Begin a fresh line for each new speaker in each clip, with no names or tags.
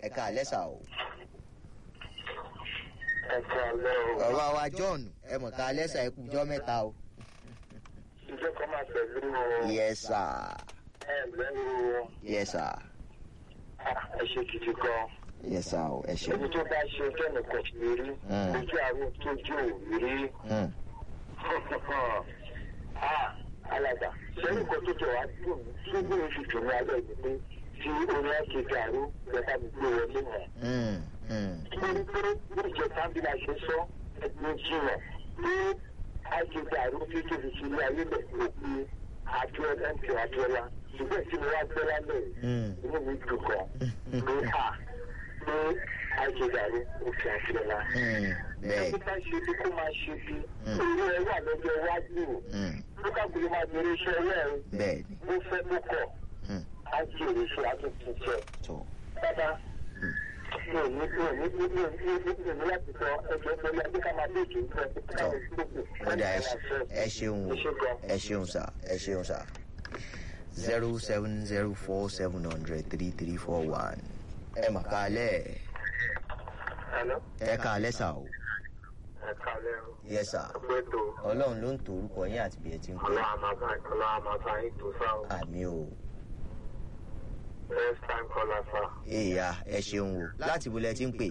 ẹ ká lẹ́sà o.
ẹ̀ka lẹ́ o.
bàbá wa john ẹ mọ̀ ká lẹ́sà ẹ kú jọ́ mẹ́ta o.
Ìjọ kan máa pẹ̀lú o.
yes sir
Ẹ lẹ́rù o.
yes sir
Ah, Ẹ ṣe gidi gan.
yes sir o ẹ ṣe.
Ẹni tó bá ṣe kẹ́mi kò sí rí.
Mm.
Ojú àárọ̀ tó jù ò rí.
Mm,
Ah, Alàgbà, sẹ́yìn kan tó jọ wá dùn mí. Tí bí oṣù tò ní alẹ́ yìí pé tí orin ẹ̀ ṣe dàrú lọ́ba mi gbé wọlé mọ̀.
mm, mm,
Nítorí pé bí ìjọba bí la ṣe sọ ẹgbẹ́ jìnnà pé àìṣe dàrú tí tó fi sílé ayé lẹ̀ kó pé Abíọ́lá ń pè Abíọ́lá. Ṣùgbọ́n tí mo wá gbọ́ lálẹ́ yìí.
mm.
inú mi dùn gan pé a pé àjẹdàrí òfin àfihàn.
Mm, bẹ́ẹ̀
ẹni bá ṣe bí kó máa ṣe bí
Mm.
owó ẹ wà lọ́jọ́ iwájú o
mm,
ló káàkiri máa bèrè iṣẹ́ ọwọ́ ẹ
bẹ́ẹ̀ ni
bó fẹ́ bó kọ̀
Mm,
á ti èrè iṣẹ́ àtúntò jẹ.
tó
bàbá mi ò ní mi ò ní mi ò ní mi ò ní mi ò ní láti sọ ẹjọ́ pẹ̀lú ẹgbẹ́ ká máa bèèrè ìjọ
Tọ́. kódà ẹ ṣe- ẹ ṣeun o ẹ ṣeun sà ẹ ṣeun sà zero seven zero four seven hundred three three four one ẹ mà kálẹ̀
Hello?
ẹ kálẹ̀ sà o
ẹ kálẹ̀ o.
yes sir
ọgbẹ́ tó
ọlọ́run ló ń to orúkọ yín àti bí ẹ ti ń pè
ọlọ́wà máa bá ọlọ́wà máa bá yín tó sáà o.
àmì o
first time caller sir.
èèyà ẹ ṣeun o láti bo lẹ ti ń pè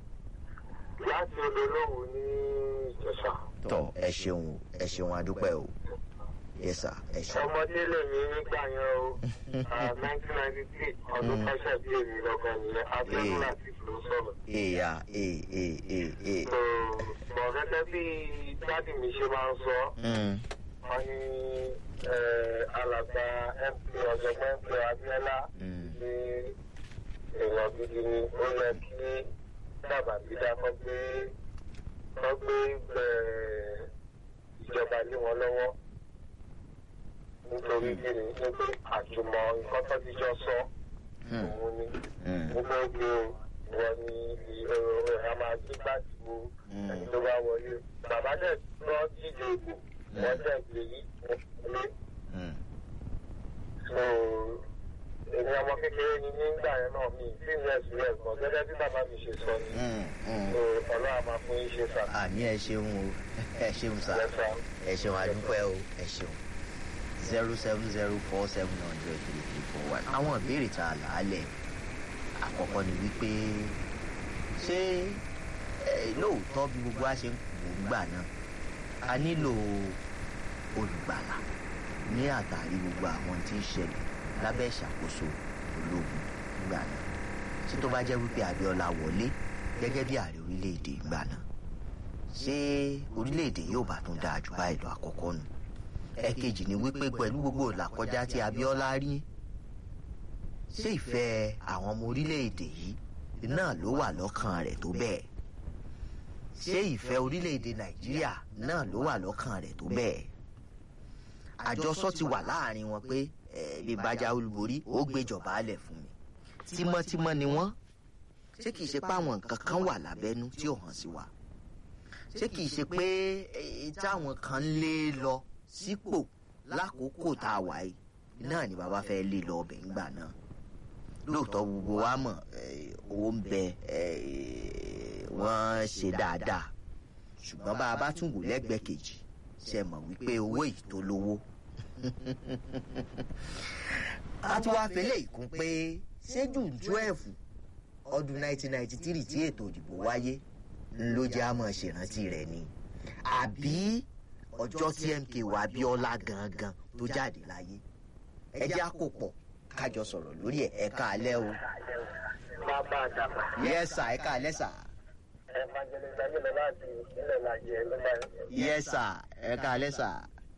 láti olólùwò ní ìjẹsà.
tọ ẹ ṣeun o ẹ ṣeun adúpẹ́ o yes sir ẹ ṣeun
ọmọdé lèmi nígbà yẹn o nineteen ninety three ọdún kọ́ṣẹ́ bí èmi lọ́gàn nìyẹn abẹ́rẹ́ láti ló sọ̀rọ̀.
èèyà ee ee ee ee
so bọ̀ gẹ́gẹ́ bí dádì mi ṣe máa ń sọ
Mm,
wọ́n ní eh, alàgbà mp ọ̀jọ̀gbọ́n mp abiola
mm,
ní èèyàn gidi ni ó yẹ kí bàbá dídá kọ́ gbé kọ́ gbé eh, ìjọba lé wọn lọ́wọ́ nítorí kíni nítorí àjùmọ̀ nǹkan tó ti jọ sọ
mm,
òun ni
mm,
gbogbo oge o wọ́n ní ìrora ẹ̀ máa gbé gbàtí wo
Mm.
ẹni tó bá wọlé bàbá dẹ̀ lọ díje ìbò wọ́n dẹ̀ gbé yí wọlé
mm.
so èmi ọmọ kékeré ni nígbà yẹn náà mi tí ń rẹ̀ sílẹ̀ gan gẹ́gẹ́ bí bàbá mi ṣe sọ ni
Mm, mm.
so ọlọ́run máa fún yín ṣe sà
àmì ẹ ṣeun o ẹ ṣeun sà
lẹ́sà
ẹ ṣeun adúpẹ́ o ẹ ṣeun zero seven zero four seven hundred three three four one. àwọn ìbéèrè tá a là á lẹ̀ àkọ́kọ́ ni wípé ṣé ẹ, lóòótọ́ bí gbogbo wa ṣe ń wò ń gbà náà a nílò olùgbàlà ní àtàrí gbogbo àwọn tí ń ṣẹlẹ̀ lábẹ́ ìṣàkóso ológun nígbà náà ṣé tó bá jẹ́ wípé Abíọ́lá wọlé gẹ́gẹ́ bí ààrẹ orílẹ̀-èdè ìgbà náà ṣé orílẹ̀-èdè yóò bá tún dáa jù báyìí lọ àkọ́kọ́ nù ẹ̀kejì ni wípé pẹ̀lú gbogbo ìlàkọjá tí Abíọ́lá rí ṣé ìfẹ́ àwọn ọmọ orílẹ̀-èdè yìí náà ló wà lọ́kàn rẹ̀ tó bẹ́ẹ̀ ṣé ìfẹ́ orílẹ̀-èdè Nàìjíríà náà ló wà lọ́kàn rẹ̀ tó bẹ́ẹ̀ àjọsọ ti wà láàrin wọn pé ẹ bí bájá olúborí ó gbéjọba alẹ̀ fún mi tímọ́tímọ́ ni wọ́n ṣé kìí ṣe pé àwọn nǹkan kan wà lábẹ́nú tí ò hàn sí wa ṣé kìí ṣe pé eh, táwọn kan ń lé lọ sípò lákòókò tá a wà yìí náà ni bàbá fẹ́ lé lọ ọbẹ̀ ńgbà náà lóòótọ́ gbogbo wa mọ̀ eh, owó ń bẹ eh, wọ́n ṣe dáadáa ṣùgbọ́n bá a bá tún wò lẹ́gbẹ̀ẹ́ kejì ṣe mọ̀ wípé owó yìí tó lówó a tún wá fẹlẹ́ ìkún pé ṣé june twelve ọdún nineteen ninety three tí ètò ìdìbò wáyé ló jẹ́ àmọ́ ṣèrántí rẹ̀ ni àbí ọjọ́ tí MK wà Abíọ́lá gangan tó jáde láyé ẹ jẹ́ àkópọ̀ kájọ sọ̀rọ̀ lórí ẹ̀ ẹ̀ka alẹ́ o
bàbá àdàbà
yẹ́sà ẹ̀ka alẹ́ sà
evangelist ayélujára láti ìpínlẹ̀ lajẹ ló máa ń
yẹ́sà ẹ̀ka alẹ́ sà.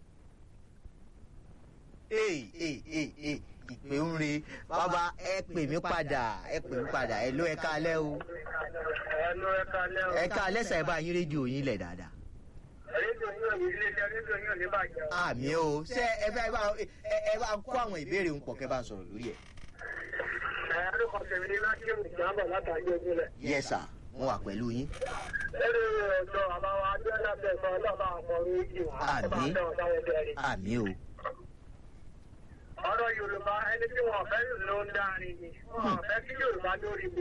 ee ee ee ee ìpè ń re bàbá ẹ pè mí padà ẹ pè mí padà ẹ ló ẹ̀ka alẹ́ o
ẹnu ẹ̀ka lẹ́wọ̀n.
ẹ̀ka alẹ́ sà ẹ bá yín rédíò yín lẹ̀ dáadáa.
rédíò yóò ní iléeṣẹ́ rédíò yóò ní bàjẹ́.
àmì o ṣé ẹ bá ẹ bá ẹ ẹ bá kó àwọn ìbéèrè ń pọ̀ kẹ́ bá ń sọ̀rọ̀ lórí ẹ̀.
ẹ̀rọ kan tẹ̀lé ní lákìrù ìjàmbá látàrí ojúlẹ̀.
yes sir mo wà pẹ̀lú yín.
lórí ọ̀dọ́ àbáwá abiola bẹ̀rẹ̀ ọlọ́ba àwọn oríṣi wọn.
Àmín.
ọba àbẹ̀wò táwọn bẹ̀rẹ̀.
àmì o
ọ̀rọ̀ yorùbá ẹni tí wọn fẹ́ ló ń dárin ni wọn fẹ́ kí yorùbá lórí